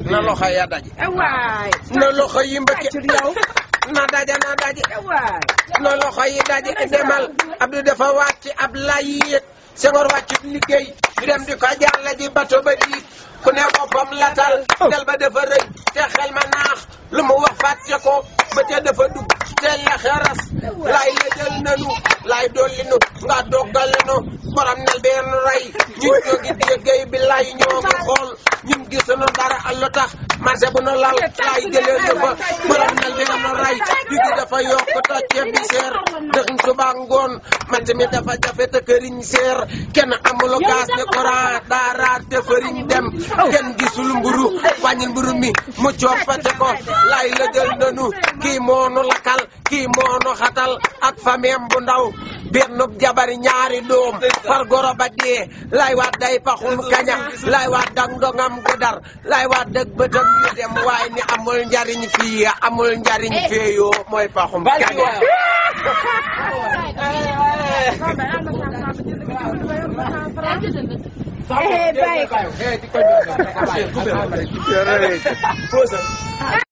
na loxo ya daje waay na loxo yi mbëkke ci yow na daje na daje waay na loxo yi daje demal Abdou dafa wàcc ab lay yéeg Senghor wàccut liggéey ñu dem di ko jàlle ji bato ba diig ku ne boppam latal del ba dafa rëy te xel ma naax lu mu wax fàtte ko ba te dafa dugg te la xeras laay la jël nanu laay dolli nu nga doggale nu borom nel benn rey ñun ñoo ngi déggéey bi lay ñoo ngi xool ñun gisuñu dara lu tax marché bu nu lal laay jëlee na fa borom nel benn rey digg dafa yokk te ceeb bi seer dëxñ suba ngoon man tamit dafa jafe te këriñ seer kenn amul gaz ne courant daara te fëriñ dem kenn gisul mburu wàññil mburu mi mu coppate ko laay la jël nanu kii moonu lakal kii moonu xatal ak fameem bu ndaw benn jabari ñaari doom far goro ba dee lay waat day paxum kaña lay waat dag ndongam gu dar lay waat dëgg bëtam yu dem waaye ni amul njariñ fii amul njariñ fee yoo mooy paxum kaña eh bàyyi ko